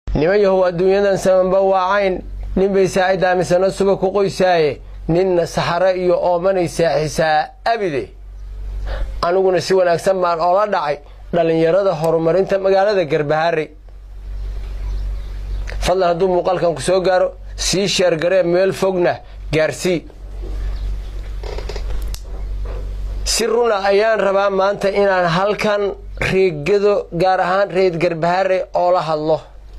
niman yahow adduunyadan samanba waacayn nin bay saacidaa misana suba ku qoysaaye ninna saxare iyo oomanay saaxisaa abide aniguna si wanaagsan baan oola dhacay dhallinyarada horumarinta magaalada garbaharey fadlan hadduu muuqaalkan ku soo gaaro sii sheergaree meel fogna gaarsii si runa ayaan rabaa maanta inaan halkan reegado gaar ahaan reed garbahare oola hadlo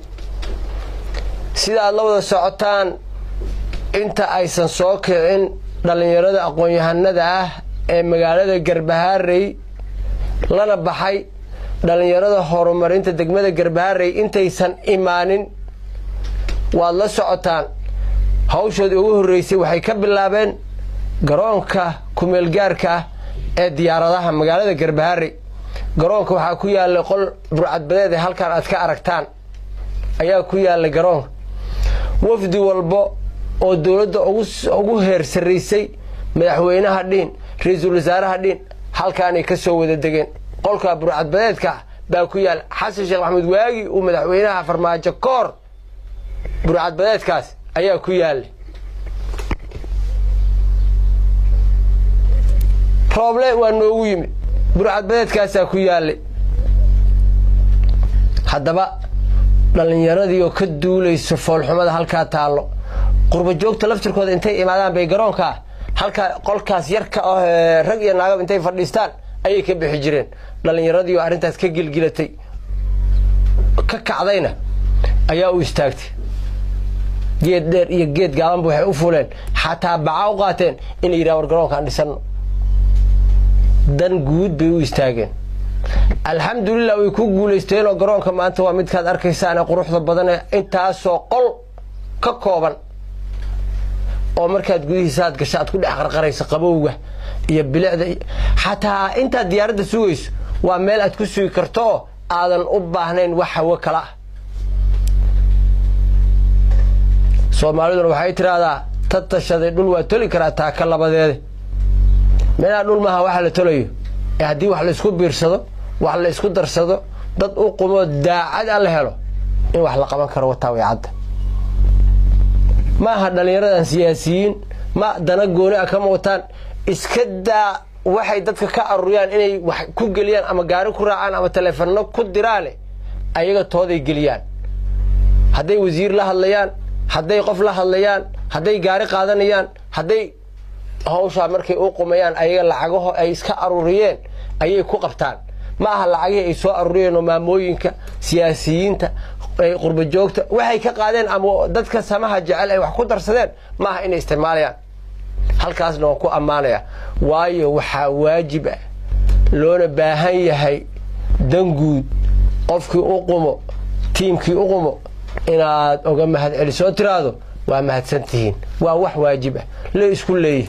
sida aad la wada socotaan inta aysan soo kicin dhallinyarada aqoon-yahanada ah ee magaalada garbaharey lana baxay dhallinyarada horumarinta degmada garbaharey intaysan imaanin waad la socotaan hawshoodii ugu horreysay waxay ka bilaabeen garoonka kumeelgaarka ah ee diyaaradaha magaalada garbaharey garoonka waxaa ku yaallay qol burcadbadeed ee halkan aad ka aragtaan ayaa ku yaallay garoonka wafdi walbo oo dowladda ugu heer sarraysay madaxweynaha dhiin ra-iisul wasaaraha dhiin halkaanay ka soo wada degeen qolka burcadbadeedka baa ku yaalla xasan sheekh maxamuud waagi uu madaxweynaha farmaajo koor burcadbadeedkaas ayaa ku yaallay rooble waa noogu yimid burcadbadeedkaasaa ku yaallay haddaba dhallinyaradii oo ka duulayso foolxumada halkaa taallo qurba joogta laftirkooda intay imaadaan bay garoonkaa halkaa qolkaas yarka ah rag iyo naagab intay fadhiistaan ayay ka bixi jireen dhallinyaradii oo arrintaas ka gilgilatay ka kacdayna ayaa u istaagtay geed dheer iyo geed gaabanba waxay u fuleen xataa baca u qaateen inay yidhaha war garoonkaan dhisanno dan guud bay u istaageen alxamdulilah way ku guulaysteenoo garoonka maanta waa midkaad arkaysaane quruxda badan ee intaasoo qol ka kooban oo markaad gudihiisa aad gasho aad ku dhex qarqarayso qabowga iyo bilicda xataa intaad diyaaradda sugayso waa meel aad ku sugi karto oo aadan u baahnayn wax hawo kala ah soomaaliduna waxay tidhaahdaa ta tashaday dhul waa toli karaa taaka labadeede meelaa dhul maaha waxa la tolayo ee haddii wax laysku biirsado wax la isku darsado dad u qumoo daacad a la helo in wax la qaban karo wataa way cadda ma aha dhallinyaradan siyaasiyiin ma dana gooni ah kama wataan iska daa waxay dadka ka aruriyaan inay wax ku geliyaan ama gaari ku raacaan ama taleefanno ku diraane ayaga tooday geliyaan hadday wasiir la hadlayaan hadday qof la hadlayaan hadday gaari qaadanayaan hadday hawshaa markay u qumayaan ayaga lacagaho ay iska aruriyeen ayay ku qabtaan ma aha lacagihii ay soo aruriyeen oo maamooyinka siyaasiyiinta qurba joogta waxay ka qaadeen ama dadka samaha jecel ay wax ku darsadeen ma aha inay isticmaalayaan halkaasna waan ku ammaanaya waayo waxaa waajib ah loona baahan yahay dan guud qofkii u qumo tiimkii u qumo inaad oga mahad celisoo tiraahdo waa mahadsan tihiin waa wax waajib ah la isku leeyahy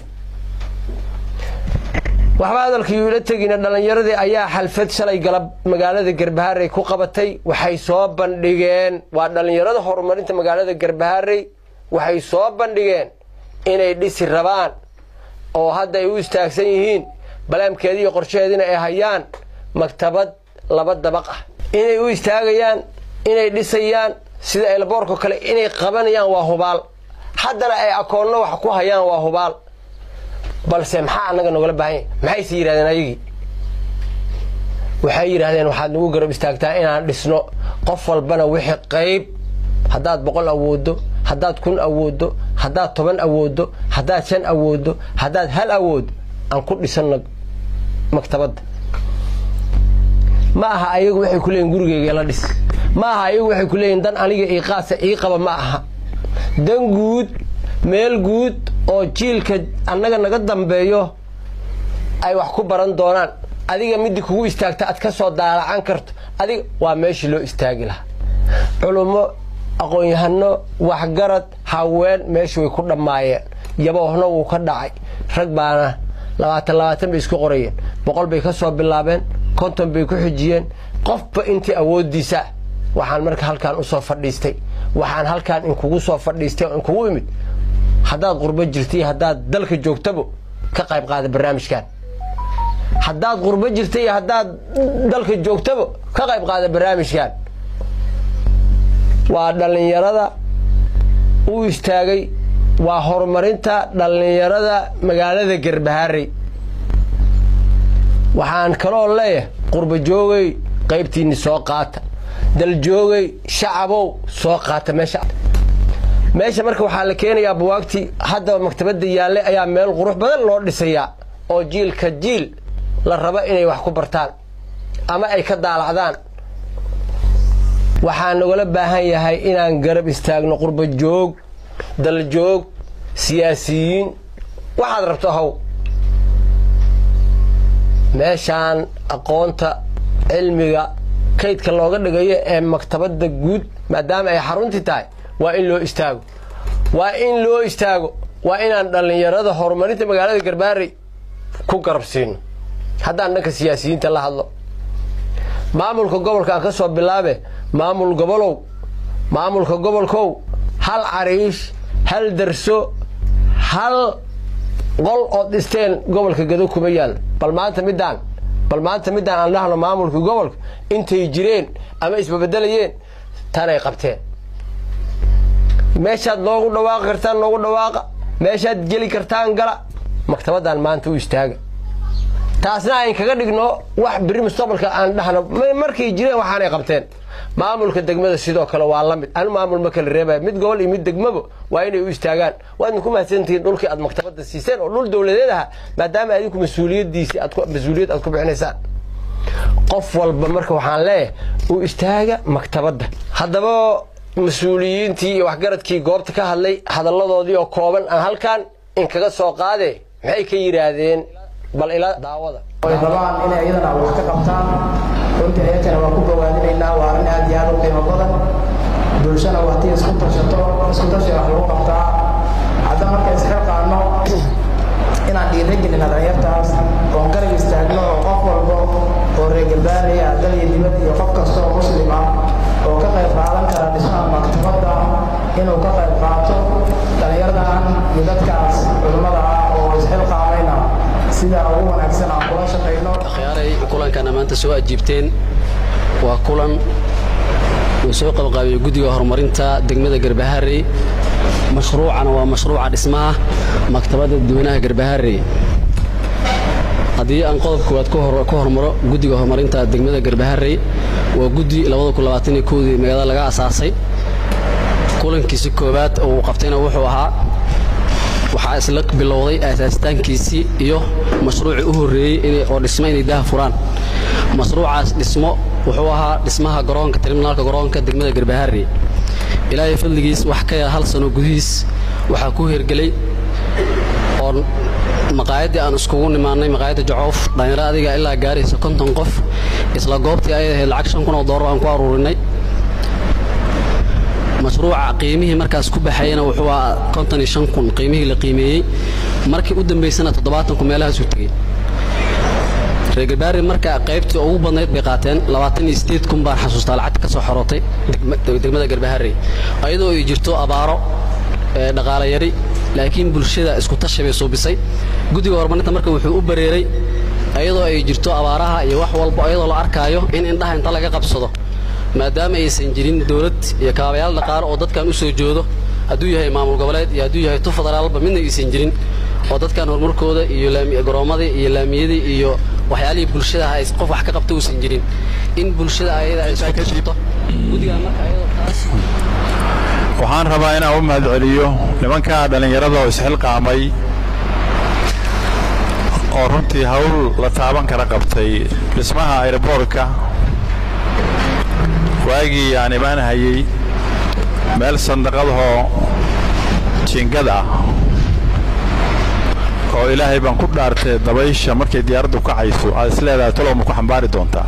waxba hadalkii ila tegina dhallinyaradii ayaa xalfad shalay galab magaalada garbaharey ku qabatay waxay soo bandhigeen waa dhallinyarada horumarinta magaalada garbaharey waxay soo bandhigeen inay dhisi rabaan oo hadda ay u istaagsan yihiin balaamkeedii iyo qorshaheediina ay hayaan maktabad laba dabaq ah inay u istaagayaan inay dhisayaan sida elboorko kale inay qabanayaan waa hubaal haddana ay akoonno wax ku hayaan waa hubaal balse maxaa annaga nogala baahan yahy maxayse yidhahdeen ayagii waxay yidhahdeen waxaad nagu garab istaagtaa inaan dhisno qof walbana wixii qayb haddaad boqol awooddo haddaad kun awooddo haddaad toban awooddo haddaad shan awooddo haddaad hal awooddo aan ku dhisanno maktabadda ma aha ayagu waxay ku leeyihin gurigeyga ila dhis ma aha ayagu waxay ku leeyihin dan aniga ii qaasa ii qaba ma aha dan guud meel guud oo jiilka annaga naga dambeeyo ay wax ku baran doonaan adiga midii kugu istaagta aad ka soo daalacan karto adiga waa meeshii loo istaagi lahaa culummo aqoon-yahano waxgarad haween meesha way ku dhammaayeen yaboohna wuu ka dhacay rag baana labaatan labaatan bay isku qorayeen boqol bay ka soo bilaabeen konton bay ku xijiyeen qofba intii awooddiisa waxaan marka halkaan usoo fadhiistay waxaan halkaan inkugu soo fadhiistay oo inkugu imid haddaad qurbo jirta iyo haddaad dalka joogtabo ka qayb qaada barnaamijkan haddaad qurbo jirta iyo haddaad dalka joogtabo ka qayb qaada barnaamijkan waa dhallinyarada u istaagay waa horumarinta dhallinyarada magaalada garbaharey waxaan kaloo leeyahay qurba joogay qaybtiinni soo qaata daljoogay shacabow soo qaata meesha meesha marka waxaa la keenayaa buwaagtii hadda maktabadda yaalle ayaa meel qurux badan loo dhisayaa oo jiilka jiil la rabo inay wax ku bartaan ama ay ka daalacdaan waxaa nagala baahan yahay inaan garab istaagno qurba joog daljoog siyaasiyiin waxaad rabto how meeshaan aqoonta cilmiga kaydka looga dhigayo ee maktabadda guud maadaama ay xaruntii tahay waa in loo istaago waa in loo istaago waa inaan dhallinyarada horumarinta magaalada garbaarey ku garab siino haddaan dhanka siyaasiyiinta la hadlo maamulka gobolka aan ka soo bilaabe maamul gobolow maamulka gobolkow hal cariish hal darso hal qol ood dhisteen gobolka gado kuma yaal bal maanta midaan bal maanta midaan aan dhahno maamulka gobolka intay jireen ama isbabedelayeen tanay qabteen meeshaad noogu dhawaaqi kartaan noogu dhawaaqa meeshaad geli kartaan gala maktabaddan maanta u istaaga taasna ayn kaga dhigno wax biri mustaqbalka aan dhahno markay jireen waxaanay qabteen maamulka degmada sidoo kale waa la mid anu maamul ma kala reebaya mid gobol iyo mid degmaba waa inay u istaagaan waadna ku mahadsantihiin dhulkii aad maktabadda siiseen oo dhul dowladeed aha maadaama adinku mas-uuliyadiisi mas-uuliyad aad ku bixinaysaan qof walba marka waxaan leeyahay u istaaga maktabadda haddaba mas-uuliyiintii iyo waxgaradkii goobta ka hadlay hadalladoodii oo kooban aan halkan in kaga soo qaade maxay ka yidhaahdeen bal ila daawada ay rabaan inay iyadana wax ka qabtaan runtii ayakana waa ku gawaadinaynaa waa arrin aad iyo aad u qiimo badan bulshana waa tii isku tashato isku tashi wax lagu qabtaa hadda marka isxilqaano inaan dhiiragelina dhalinyartaas oon garab istaagno oo qof walbo oo reegalbaanaya dal iyo dibad iyo qof kasta oo muslim ah oo ka qayb qaadan kara dhismaha maktabadda inuu ka qayb qaato dhalinyaradan iyo dadkaas culimmada ah oo isxilqaamayna sida ugu wanaagsan aan kula shaqayno akhyaaray kulankan maanta soo ajiibteen waa kulan uu soo qabqaabiyo guddiga horumarinta degmada garbaharey mashruucana waa mashruuca dhismaha maktabadda dadweynaha garbaharey haddii aan qodob koowaad ka hormaro guddiga horumarinta degmada garbaharey waa guddi dii magaalada laga asaasay kulankiisi koowaad oo uu qabtayna wuxuu ahaa waxaa isla bilowday aasaasitaankiisii iyo mashruucii u horreeyey oo dhismo inay daha furaan mashruucaas dhismo wuxuu ahaa dhismaha garoonka terminaalka garoonka degmada garbaharey ilaahay fadligiis wax ka yar hal sano gudihiis waxaa ku hergelay oo maqaayaddii aan iskugu nimaannay maqaayadda jacoof dhalinyaro adiga ilaa gaaraysa konton qof isla goobtii ayay ahayd lacag shan kun oo doolar aan ku aruurinay mashruuca qiimihii markaas ku baxayana wuxuu ahaa konton iyo shan kun qiimihii la qiimeeyey markii u dambaysana toddobaatan kun meelahaasuu tegey reer garbaari marka qaybtii ugu badnayd bay qaateen labaatan iyo sideed kun baan xasuustaa lacagta ka soo xorootay degmada garbaharey ayadoo ay jirto abaaro dhaqaale yari laakiin bulshada isku tashi bay suubisay guddiga horumarinta marka wuxuu u bareeray ayadoo ay jirto abaaraha iyo wax walba ayadoo la arkaayo in indhaha inta laga qabsado maadaama aysan jirin dowlad iyo kaabayaal dhaqaale oo dadkan u soo joodo hadduu yahay maamul goboleed iyo hadduu yahay tu federaalba midna aysan jirin oo dadkan horumarkooda iyo garoomadii iyo laamiyadii iyo waxyaalihii bulshada ay qof wax ka qabta uusan jirin in bulshada ayada ay isku tashato guddigan marka ayadoo taas waxaan rabaa inaan u mahad celiyo nimanka dhallinyarada oo isxilqaamay oo runtii hawl la taaban kara qabtay dhismaha airboortka waagii aan imaan hayey meel sandaqadahoo jiingad ah oo ilaahay baan ku dhaartay dabaysha markay diyaaraddu kacayso aad is leedahay talow ma ku xambaari doontaa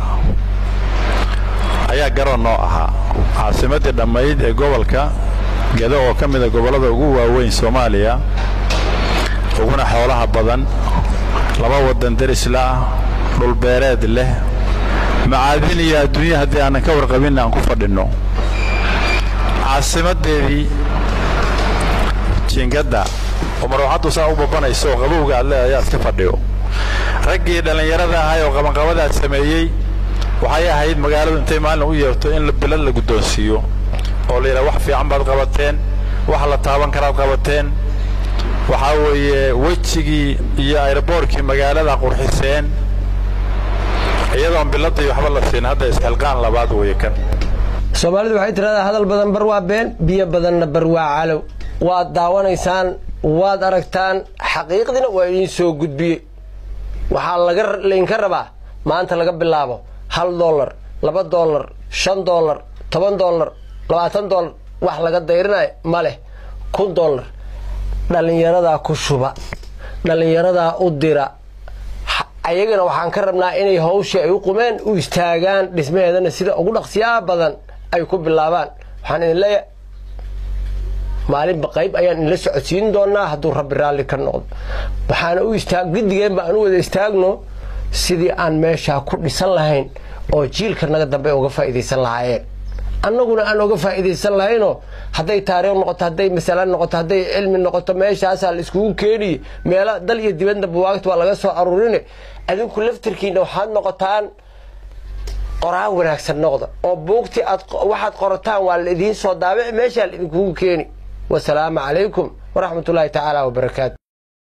ayaa garoon noo ahaa caasimaddii dhammayd ee gobolka gedo oo ka mida gobollada ugu waaweyn soomaaliya uguna xoolaha badan laba waddan derisla ah dhulbeereed leh macaadin iyo adduunya haddii aanan ka warqabinna aan ku fadhinno caasimaddeedii jiingadda oo marwaxaddu saa u babanayso oo qabowga aad leedahay aad ka fadhiyo raggii dhallinyarada ahay oo qabanqabadaad sameeyey waxay ahayd magaaladu intay maalin u yeerto in bilad la guddoonsiiyo oo la yidhaha wax fiican baad qabateen wax la taaban karaad qabateen waxaa weeye wejigii iyo ayroboorkii magaalada qurxiseen iyadoon biladii waxba la siin hadda isxilqaan labaad weeye kan soomaalidu waxay tidhahdaa hadal badan bar waa been biyo badanna bar waa calow waad daawanaysaan waad aragtaan xaqiiqdiina waa idiin soo gudbiyey waxaa laga laydinka rabaa maanta laga bilaabo hal dollar laba dollar shan dollar toban dollar labaatan dollar wax laga dayrinayo ma leh kun dollar dhallinyaradaa ku shuba dhallinyaradaa u dira ayagana waxaan ka rabnaa inay hawshii ay u qumeen u istaagaan dhismaheedana sida ugu dhaqsiyaa badan ay ku bilaabaan waxaan idin leeyahay maalinba qayb ayaan idinla socodsiin doonaa hadduu rabbi raalli ka noqdo waxaana u istaag giddigeen ba aan u wada istaagno sidii aan meeshaa ku dhisan lahayn oo jiilka naga dambe uga faa'iidaysan lahaayeen annaguna aan uga faa'iidaysan lahaynoo hadday taariikh noqoto hadday masala noqoto hadday cilmi noqoto meeshaasaa la iskugu keeniye meelo dal iyo dibadna buwaagta waa laga soo aruurine adinku laftirkiina waxaad noqotaan qoraan wanaagsan noqda oo buugtii aad waxaad qorataan waa la idiin soo daabici meeshaa la idinkugu keeni wasalaamu calaykum waraxmatullaahi tacaala wabarakaatu